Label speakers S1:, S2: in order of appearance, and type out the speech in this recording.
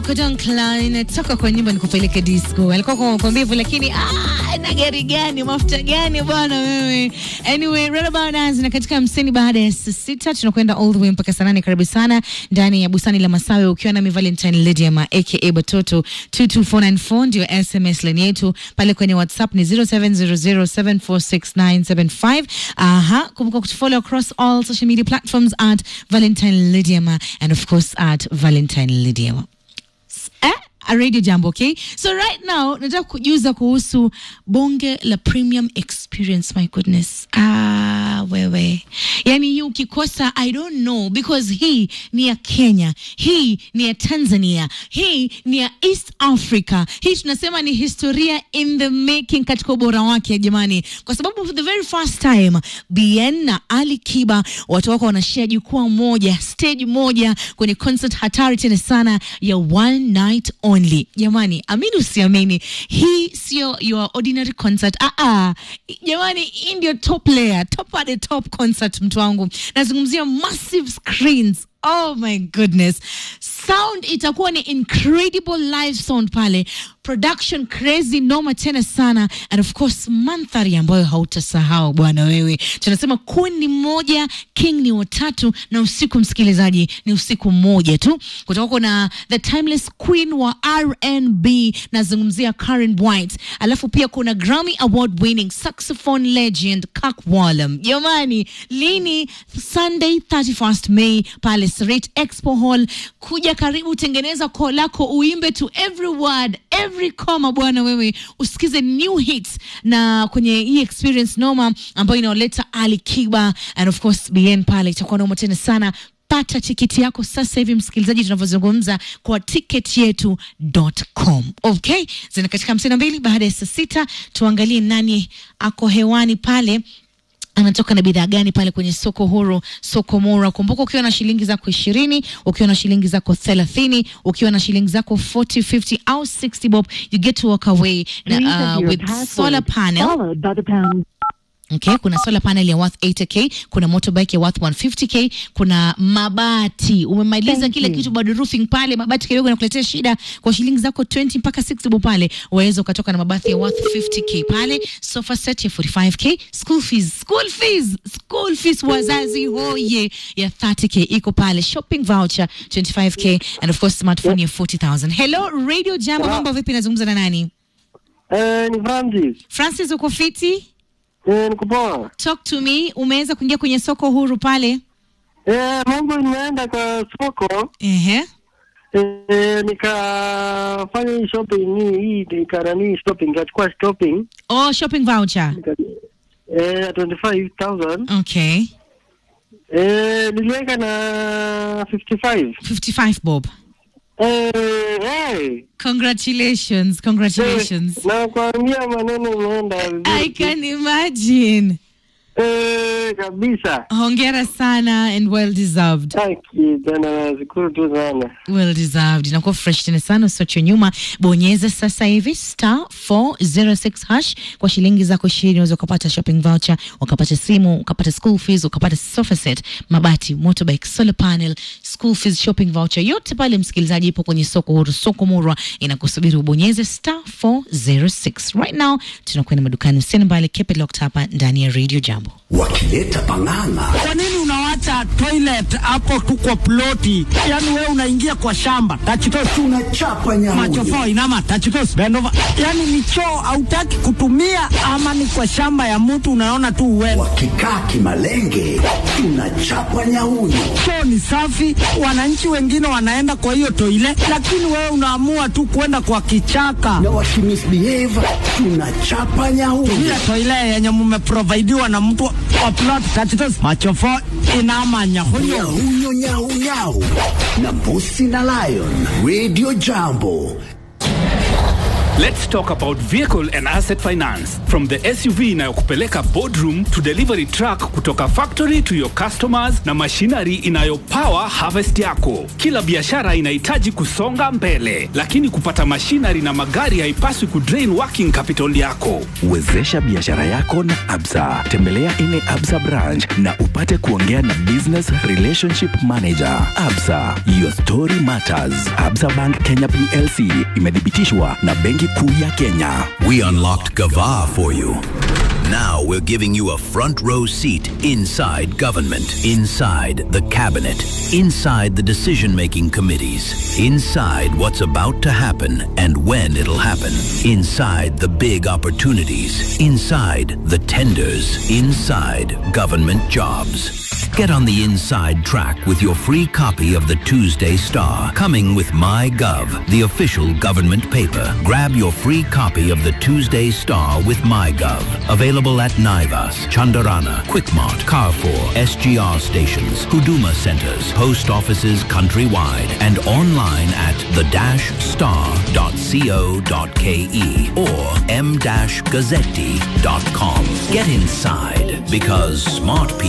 S1: Marco Don Klein toka kwa nyumba nikupeleke disco. Alikuwa kwa mkombivu lakini ah, na gari gani mafuta gani bwana wewe. Anyway, right about us na katika hamsini baada ya saa sita tunakwenda all the way mpaka saa nane. Karibu sana ndani ya bustani la Masawe ukiwa na Valentine Lydia ma aka Batoto 22494 ndio SMS line yetu pale kwenye WhatsApp ni 0700746975. Aha, kumbuka kutufollow across all social media platforms at Valentine Lydia and of course at Valentine Lydia. Eh? A radio jambo okay so right now nataka kujuza kuhusu bonge la premium experience my goodness ah wewe yani hii ukikosa i don't know because hii ni ya kenya hii ni ya tanzania hii ni ya east africa hii tunasema ni historia in the making katika ubora wake jamani kwa sababu for the very first time bn na ali kiba watu wako wanashia jukwaa moja stage moja kwenye concert hatari tena sana ya one night only jamani amini usiamini hii sio your ordinary concert ah -ah. jamani hii ndio top layer top at the top concert mtu wangu nazungumzia massive screens oh my goodness sound itakuwa ni incredible live sound pale production crazy noma tena sana and of course mandhari ambayo hautasahau bwana wewe tunasema queen ni mmoja king ni watatu na usiku msikilizaji ni usiku mmoja tu kutoka kuna the timeless queen wa rnb nazungumzia karen white alafu pia kuna grammy award winning saxophone legend Kirk Whalum jamani lini sunday 31st may pale Serete expo hall kuja karibu tengeneza koo lako uimbe to every word every comma bwana wewe usikize new hits na kwenye hii experience noma ambayo inaoleta ali kiba and of course bn pale itakuwa noma tena sana pata tiketi yako sasa hivi msikilizaji tunavyozungumza kwa tiketi yetu.com okay zina katika hamsini na mbili baada ya saa sita tuangalie nani ako hewani pale anatoka na bidhaa gani pale kwenye soko huru soko mura kumbuka ukiwa na shilingi zako ishirini ukiwa na shilingi zako thelathini ukiwa na shilingi zako 40 50 au 60 bob you get to walk away
S2: Please
S1: na,
S2: enter
S1: uh,
S2: your
S1: with
S2: password,
S1: solar panel
S2: followed by the pound.
S1: Okay, kuna solar panel ya worth 80k, kuna motorbike ya worth 150k, kuna mabati. Umemaliza
S2: Thank
S1: kila
S2: you.
S1: kitu bado roofing pale, mabati kidogo yanakuletea shida kwa shilingi zako 20 mpaka 60 bob pale. Waweza ukatoka na mabati ya worth 50k pale, sofa set ya 45k, school fees, school fees, school fees wazazi hoye ya 30k iko pale, shopping voucher 25k and of course smartphone ya 40000. Hello Radio Jambo,
S3: Hello.
S1: mambo vipi? Nazungumza na nani?
S3: Eh, ni Francis.
S1: Francis, uko fiti?
S3: Eh, niko poa.
S1: Talk to me. Umeweza kuingia kwenye soko huru pale?
S3: Eh, mambo nimeenda kwa soko
S1: Ehe.
S3: eh, nikafanya hii shopping hii hii nikanani shopping nikachukua shopping
S1: Oh, shopping voucher.
S3: nika, eh 25000
S1: Okay.
S3: eh niliweka na 55
S1: 55 bob.
S3: eh hey.
S1: Congratulations. Congratulations.
S3: na kuambia maneno imeenda
S1: I
S3: vizuri
S1: can imagine.
S3: eh kabisa
S1: Hongera sana and well deserved.
S3: taki tena nashukuru tu sana
S1: Well deserved. Inakuwa fresh tena sana usiache nyuma. Bonyeza sasa hivi star 406 hash kwa shilingi zako 20 unaweza ukapata shopping voucher, ukapata simu, ukapata school fees, ukapata sofa set, mabati, motorbike, solar panel, school fees, shopping voucher. Yote pale msikilizaji ipo kwenye soko huru, soko murwa inakusubiri ubonyeze star 406. Right now tunakwenda madukani usiende mbali, keep it locked hapa ndani ya Radio Jambo.
S4: wakileta pang'ang'a
S5: Kwa nini unawacha toilet hapo tu kwa ploti? Yaani wewe unaingia kwa shamba. Tachitos
S4: tunachapa
S5: macho
S4: nyamuyo
S5: fo inama tachitos bend over. Yaani ni choo hautaki kutumia ama ni kwa shamba ya mtu unaona tu uende.
S4: wakikaa kimalenge tunachapa nyauyo
S5: Choo ni safi, wananchi wengine wanaenda kwa hiyo toilet, lakini wewe unaamua tu kwenda kwa kichaka.
S4: na wakimisbehave tunachapa nyauyo
S5: Ile toilet yenye mmeprovidiwa na mtu wa plot tachitos macho fo inama nyahunyo.
S4: nyauyo nyaunyau na mbusi na lion radio jambo
S2: Let's talk about vehicle and asset finance. From the SUV inayokupeleka boardroom to delivery truck kutoka factory to your customers na machinery inayopower harvest yako. Kila biashara inahitaji kusonga mbele, lakini kupata machinery na magari haipaswi kudrain working capital yako.
S6: Wezesha biashara yako na Absa. Tembelea ile Absa branch na upate kuongea na business relationship manager. Absa, your story matters. Absa Bank Kenya PLC imethibitishwa na Benki Kuu ya Kenya.
S7: We unlocked Gava for you. Now we're giving you a front row seat inside government, inside the cabinet, inside the decision making committees, inside what's about to happen and when it'll happen, inside the big opportunities, inside the tenders, inside government jobs. Get on the inside track with your free copy of the Tuesday Star, coming with MyGov, the official government paper. Grab your free copy of the Tuesday Star with MyGov. Available at Naivas, Chandarana, Quickmart, Carrefour, SGR stations, Huduma centers, post offices countrywide, and online at the-star.co.ke or m-gazzetti.com. Get inside because smart people